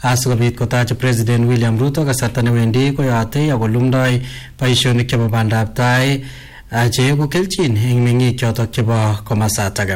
asikobit kotach president william ruto kasarta newendi koyote akolumdoi boisionik chebo bandab tai cheibu kelchin eng meng'ik chotok chebo komasatak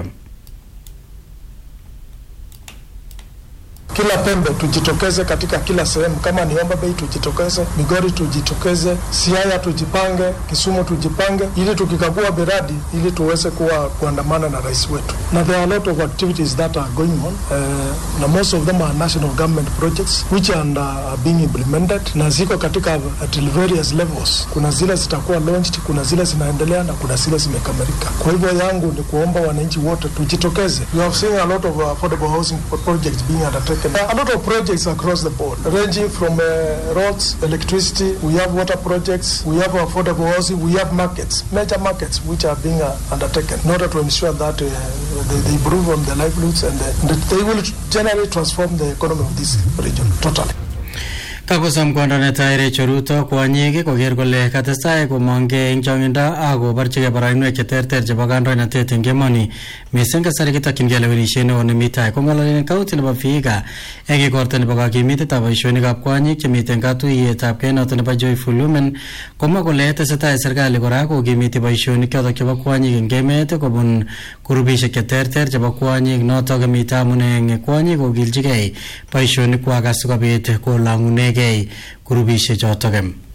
kila pembe tujitokeze katika kila sehemu. Kama ni Homa Bay tujitokeze, Migori tujitokeze, Siaya tujipange, Kisumu tujipange, ili tukikagua miradi ili tuweze kuwa kuandamana na rais wetu. Na there are a lot of activities that are going on uh, na most of them are national government projects which are, uh, are being implemented na ziko katika at various levels. Kuna zile zitakuwa launched, kuna zile zinaendelea na kuna zile zimekamilika. Kwa hivyo yangu ni kuomba wananchi wote tujitokeze. We have seen a lot of affordable housing projects being undertaken a lot of projects across the board, ranging from uh, roads, electricity, we have water projects, we have affordable housing, we have markets, major markets which are being uh, undertaken in order to ensure that uh, they, they improve on their livelihoods and uh, they will generally transform the economy of this region totally. kakosom kwondo netai Rachel Ruto kwonyik koker kole katestai komongkei eng chongindo ak koborchigei boroinwek cheterter chebo kandoinatet eng emoni mising kasari kitokyingei lewenisiet neo nemi tai kong'ololen kaunti nebo Vihiga eng igorto nebo kakimitetab boisionikab kwonyik chemiten katuiyetab kei noto nebo Joyful Women komwa kole tesetai serikali kora kokimiti boisionik chotok chebo kwonyik eng emet kobun kurubisiek cheterter chebo kwonyik notok mitei amune eng kwonyik kokilchigei boisionikwak asikobit kolang'une gei kurubishe chotok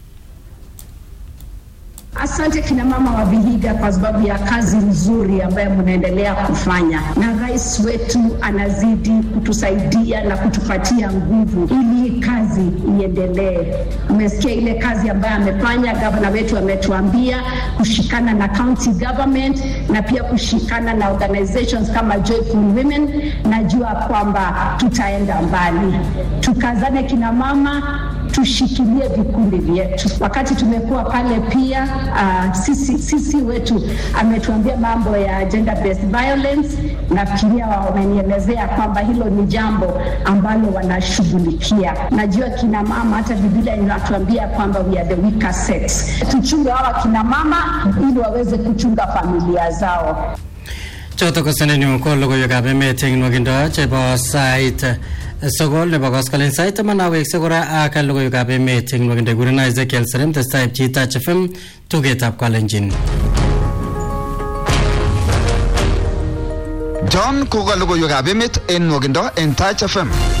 Asante kina mama wa Vihiga kwa sababu ya kazi nzuri ambayo mnaendelea kufanya, na rais wetu anazidi kutusaidia na kutupatia nguvu ili kazi iendelee. Umesikia ile kazi ambayo amefanya gavana wetu, ametuambia kushikana na county government na pia kushikana na organizations kama Joyful Women. Najua kwamba tutaenda mbali, tukazane kina mama tushikilie vikundi vyetu. Wakati tumekuwa pale pia uh, sisi, sisi wetu ametuambia mambo ya gender based violence. Nafikiria wamenielezea kwamba hilo ni jambo ambalo wanashughulikia. Najua kina mama, hata Biblia inatuambia kwamba we are the weaker sex. Tuchunge hawa kina mama ili waweze kuchunga familia zao. chotok ko senenyu ko logoiwekab emet eng nwakindo chebo sait sokol nebo koskolen sait taman awekse kora ak logoiwekab emet eng nwakindo kurena Ezekiel Serem testai pcheitach FM tugetab kalenjin John koka logoiwekab emet en nwokindo en Touch FM